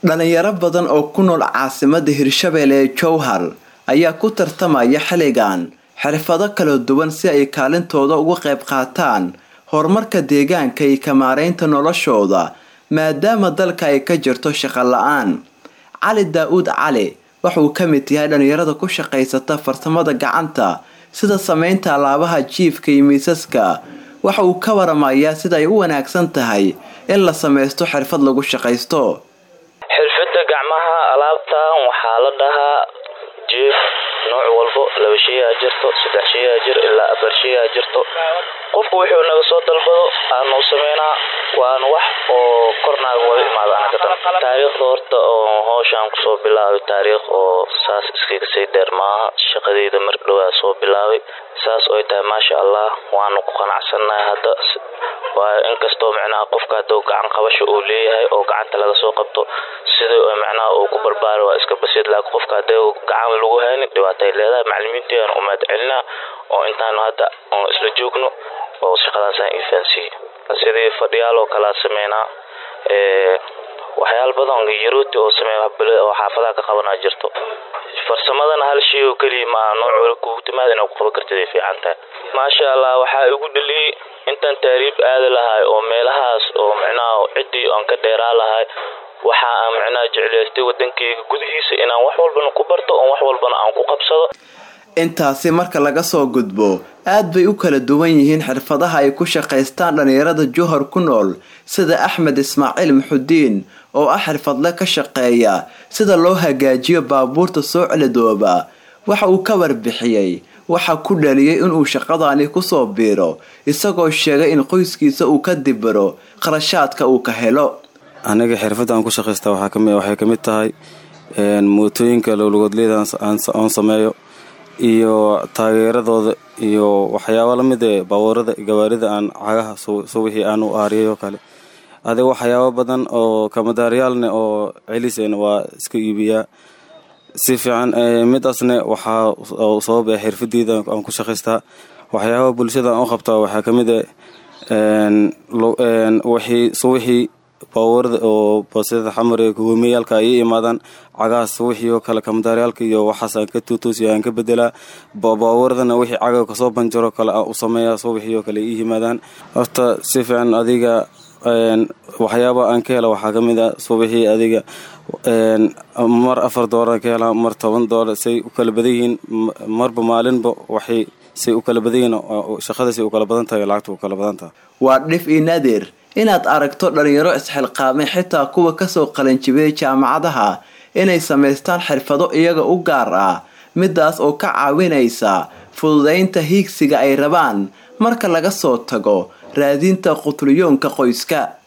dhalinyaro badan oo ku nool caasimada hirshabelle ee jowhar ayaa ku tartamaya xilligan xirfado kala duwan si ay kaalintooda uga qayb qaataan horumarka deegaanka iyo kamaareynta noloshooda maadaama dalka ay ka jirto shaqo la-aan cali daa-uud cali waxauu ka mid yahay dhalinyarada ku shaqaysata farsamada gacanta sida sameynta alaabaha jiifka iyo miisaska waxa uu ka waramayaa sida ay u wanaagsan tahay in la sameysto xirfad lagu shaqaysto xirfada gacmaha alaabtan waxaa la dhahaa jiif nooc walbo laba sheeyaa jirto saddex sheeyaa jir ilaa afar sheeyaa jirto qofku wuxuu naga soo dalbado aanu sameynaa waana wax oo kornaaga wada imaada anagadan taariikhda horta oo howshaan kusoo bilaabay taariikh oo saas iskaga sii dheer maaha shaqadeyda mar dhowaa soo bilaabay saas oy tahay maasha allah waanu ku qanacsannahay hadda waayo inkastoo micnaha qofka hadduu gacan qabasho uu leeyahay oo gacanta laga soo qabto sidai micnaha uu ku barbaara waa iska basiid laakiin qofka haddii gacan lagu haynin dhibaatay leedahay macalimiinteena u mahad celinaa oo intaanu hadda oon isla joogno oo shaqadaasaan ifaansiiyey sidii fadhiyaal oo kalea sameynaa waxyaala badan yarooti oo sameeya oo xaafadaha ka qabanaa jirto farsamadana hal shay oo keliya maa nooc wala kugu timaada inaad ku qaban kartid ay fiican tahay maasha allah waxaa igu dhaliyey intaan taariib aadi lahay oo meelahaas oo micnaha ciddii aan ka dheeraa lahay waxa aan micnaha jeclaystay wadankeyga gudihiisa inaan wax walbana ku barto oo wax walbana aan ku qabsado intaasi marka laga soo gudbo aad bay u kala duwan yihiin xirfadaha ay ku shaqaystaan dhalinyarada johor ku nool sida axmed ismaaciil muxudiin oo ah xirfadle ka shaqeeya sida loo hagaajiyo baabuurta soo celidooba waxa uu ka warbixiyey waxa ku dhaliyay inuu shaqadaani kusoo biiro isagoo sheegay in qoyskiisa uu ka dibiro qarashaadka uu ka helo aniga xirfadaan ku shaqaysta waxay kamid tahay mootooyinka lowlagoodleyda aan sameeyo iyo taageeradooda iyo waxyaaba lamid ee baabuurada gawaarida aan cagaha suwixii aan u aariyay oo kale adiga waxyaaba badan oo kamadaaryaalne oo celiseen waa iska iibiyaa si fiican midaasne waxaa sababa xirfadeyda aan ku shaqaystaa waxyaaba bulshada aan u qabtaa waxaa kamid suwixii baabuurada oo basida xamar ee hoomeyaalka ay imaadaan cagahaas wixii oo kale kamadaaryaalka iyo waxaas aan ka tuutuusiyo aan ka bedelaa baabuuradana wixii caga kasoo banjaro kale aan u sameeyaa suwixii oo kale ii yimaadaan horta si fiican adiga waxyaaba aan ka hela waxaa kamid a suwixii adiga mar afar doolar ka helaa mar toban doolar say u kala badan yihiin marba maalinba waxay say u kala badan yihiin shaqadasay u kala badan tahay lacagta u kala badan tahay waa dhif io naadir inaad aragto dhalinyaro isxilqaamay xitaa kuwa kasoo qalanjibiyay jaamacadaha inay samaystaan xirfado iyaga u gaar ah midaas oo ka caawinaysa fududaynta hiigsiga ay rabaan marka laga soo tago raadinta qutulyoonka qoyska